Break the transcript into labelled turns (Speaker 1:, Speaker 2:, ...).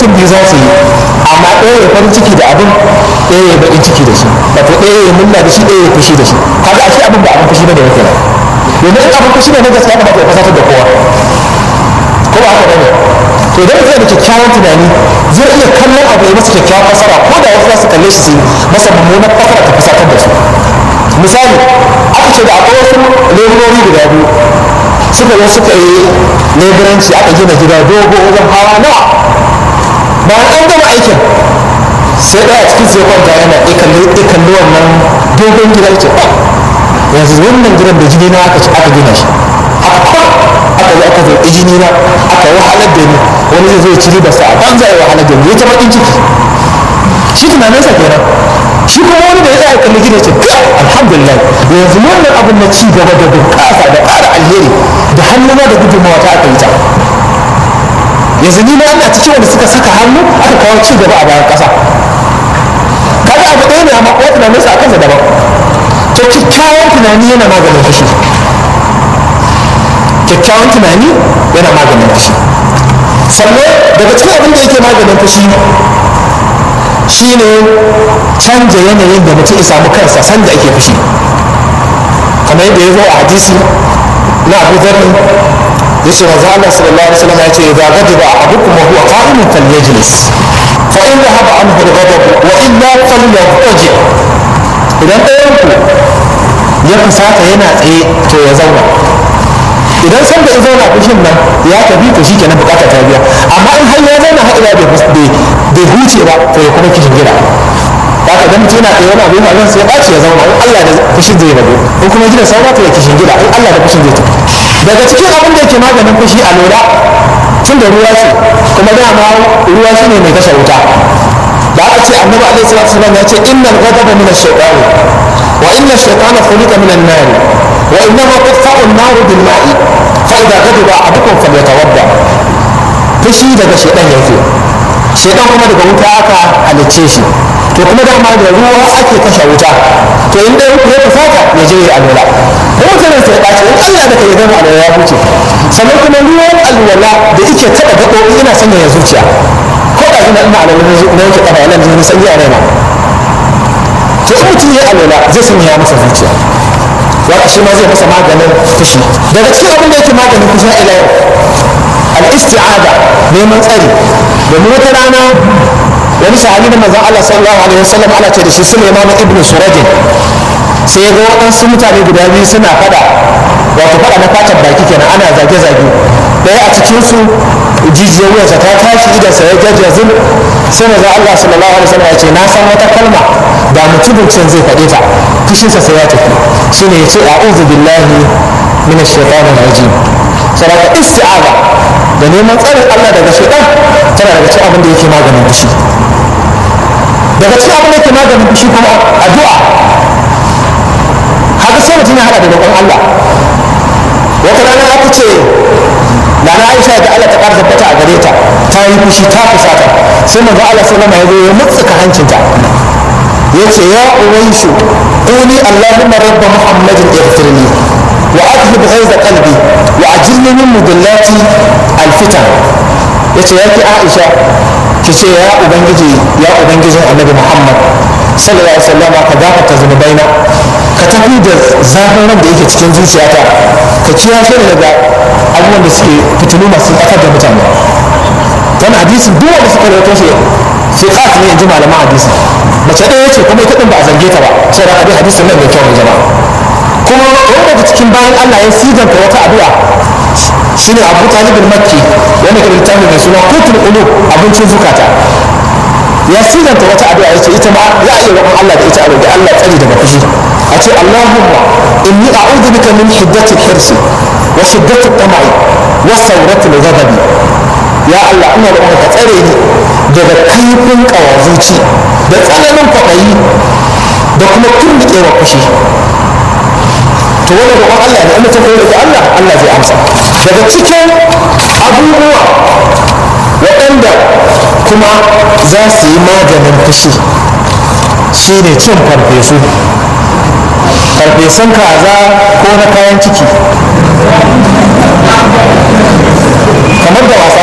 Speaker 1: mutum biyu za su yi amma ɗaya ya farin ciki da abin ɗaya ya baƙin ciki da shi wato ɗaya ya munna da shi ɗaya ya fushi da shi kaga ashe abin ba abin fushi ne da yake nan domin in abin fushi ne na gaskiya kamata ya fasatar da kowa ko ba haka bane to idan mutum da kyakkyawan tunani zai iya kallon abu ya masa kyakkyawan fasara ko da wasu za su kalle shi su masa mummunan fasara ta fusatar da su misali aka ce da akwai wasu leburori guda biyu suka zo suka yi leburanci aka gina gida dogo wajen hawa nawa bayan an gama aikin sai ɗaya cikin sai kwanta yana ikalli wannan dogon gida ce yanzu wannan gidan da jini na aka aka gina shi aka aka zo aka zo jini na aka wahalar da ni wani zai zo ya ci riba sa a banza ya wahalar da ni ya ta bakin ciki shi tunaninsa kenan shi kuma wani da ya tsaya kalli gina ce alhamdulillah yanzu wannan abin na ci gaba da bunƙasa da ƙara alheri da hannuna da gudunmawa ta aka yi ta yanzu ni na ina cikin wanda suka saka hannu aka kawo ci gaba a bayan ƙasa kaga abu ɗaya ne amma kuma tunaninsa a kansa daban to kyakkyawan tunani yana maganin fushi kyakkyawan tunani yana maganin fushi sannan daga cikin abin da yake maganin fushi shine canja yanayin da mutum ya samu kansa sanda ake fushi kamar yadda ya zo a hadisi na abu zarri ya ce manzo Allah sallallahu alaihi wasallam ya ce idza ghadiba ahadukum wa huwa qa'imun falyajlis fa in dhahaba anhu al-ghadab wa illa falyadji idan ɗayan ku ya fusata yana tsaye to ya zauna idan san da ya zauna fushin nan ya tafi to shi kenan bukata ta biya amma in har ya zauna har ila bai huce ba to ya kuma kishin gida ba ka mutum yana tsaye wani abin zan sai ɓaci ya zauna in Allah da fushin zai rabu in kuma gida saura to ya kishin gida in Allah da fushin zai tafi daga cikin abin da yake maganin fushi a lura tun da ruwa ce kuma dama ruwa shi ne mai kashe wuta da aka ce annabi alaihi salatu wasallam ya ce innal ghadaba min ash-shaytan wa inna ash-shaytana khuliqa min an-nar wa innama tudfa'u an-nar bil ma'i fa idha ghadiba ahadukum falyatawadda fushi daga shaytan yake shaytan kuma daga wuta aka halicce shi to kuma dama da ruwa ake kashe wuta to in dai ya fusata ya je ya alwala ko mutanen sai ɓaci in Allah da kai gama alwala ya huce sannan kuma ruwan alwala da yake taɓa gaɓoɓi ina sanya zuciya ko da ina ina alwala na yake kafa yana jin sanyi a raina to in mutum ya alwala zai sanya ya masa zuciya wata shi ma zai masa maganin fushi daga cikin abin da yake maganin fushi ila yau al-isti'ada neman tsari domin wata rana wani sahabi na manzon Allah sallallahu alaihi wasallam ana ce da shi Sulaiman ibn Surajin sai ga waɗansu mutane guda biyu suna fada wato fada na fatan baki kenan ana zage-zage ɗaya a cikinsu jijiyar wuyansa ta tashi idansa ya jajjazin sai manzon Allah sallallahu alaihi wasallam ya ce na san wata kalma da mutumin can zai faɗe ta fushinsa sai ya tafi shine ya ce a'udhu billahi minash shaitanir rajim saboda isti'aza da neman tsarin Allah daga shaitan tana daga cikin abin da yake maganin fushi daga cikin abin da yake maganin fushi kuma addu'a haka sai mutum ya hada da roƙon Allah wata rana aka ce Nana Aisha da Allah ta ƙara tabbata a gare ta ta yi fushi ta fusata sai manzo Allah sallama ya zo ya mutsuka hancinta ya ce ya uwaisu quli allahumma rabb muhammadin ighfirli wa adhhib ghaiza qalbi wa ajilni min mudallati alfitan yace ya ki Aisha ki ce ya ubangiji ya ubangijin annabi muhammad sallallahu alaihi wasallam ka gafarta zunubaina ka tafi da zafin ran da yake cikin zuciyata ka kiyashe ni daga abubuwan da suke fitilu masu tsakar da mutane wani hadisi duk wanda suka rawaito shi fiqat ne in ji malaman hadisi mace ɗaya ce kuma ita din ba a zange ta ba sai da hadisi hadisin nan mai kyau ne jama'a kuma wani daga cikin bayan Allah ya siganta wata addu'a shine Abu Talib al-Makki wanda ke littafi mai suna Qutul Qulub abincin zukata ya siganta wata addu'a yace ita ma za a iya roƙon Allah da ita a roƙi Allah tsari daga fushi a ce Allahumma inni a'udhu bika min hiddati hirsi wa shiddati tama'i wa sawrati al-ghadabi ya Allah ina roƙon ka tsare ni daga kaifin kawazuci da tsananin kwaɗayi da kuma tunduƙewa fushi to wannan roƙon Allah ne in mutum ya roƙi Allah Allah zai amsa daga cikin abubuwa waɗanda kuma za su yi maganin fushi shine cin farfesu farfesun kaza ko na kayan ciki kamar da wasa